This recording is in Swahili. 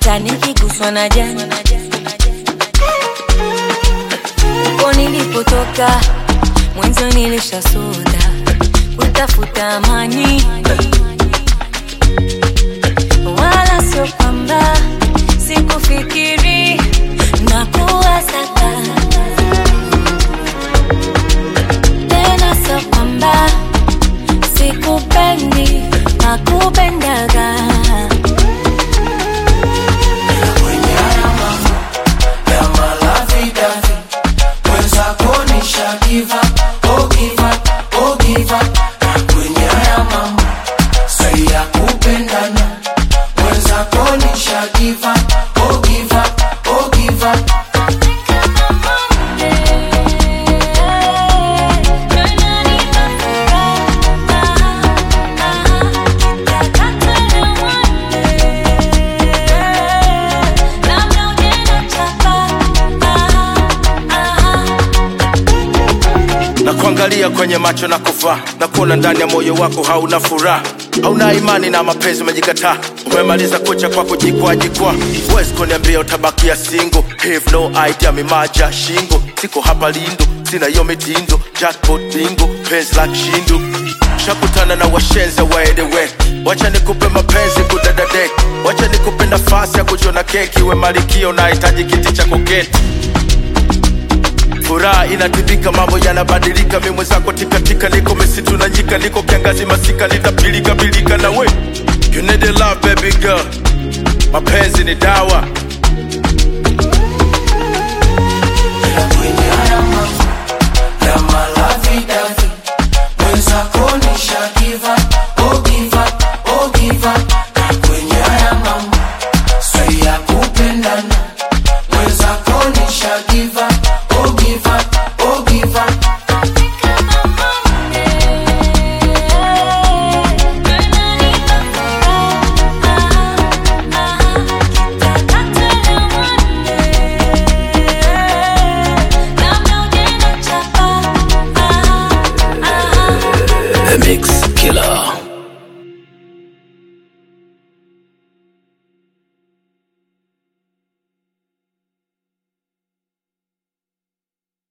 hata nikiguswa na jani uko nilipotoka mwenzo nilishasota kutafuta amani wala sio kwamba sikufikiri na kuwasaka tena sio kwamba sikupendi nakupendaga kwenye haya mambo ya malavidavi mwenzako nisha give up, oh give up, oh give up. Na kwenye haya mambo si ya kupendana mwenzako nisha give up, oh give up, oh give up. na kuangalia kwenye macho na kuvaa na kuona ndani ya moyo wako hauna furaha hauna imani na mapenzi umejikataa umemaliza kucha kwa kujikwaa jikwaa huwezi kuniambia utabakia singo have no idea mimaja shingo siko hapa lindo sina hiyo mitindo jackpot bingo penzi la kishindo shakutana na washenza waedewe wacha nikupe mapenzi kudadadek wacha nikupe nafasi ya kujiona keki we malikio nahitaji kiti cha kuketi furaha inatibika mambo yanabadilika mi mwenzako tikatika niko misitu na nyika niko kiangazi masika litapilika pilika na we you need a love baby girl mapenzi ni dawa kwenye haya mambo ya malavidavi mwenzako nisha give up, oh give up, oh give up. Na kwenye haya mambo si ya kupendana mwenzako nisha give up, oh give up, oh give up. The Mix Killer.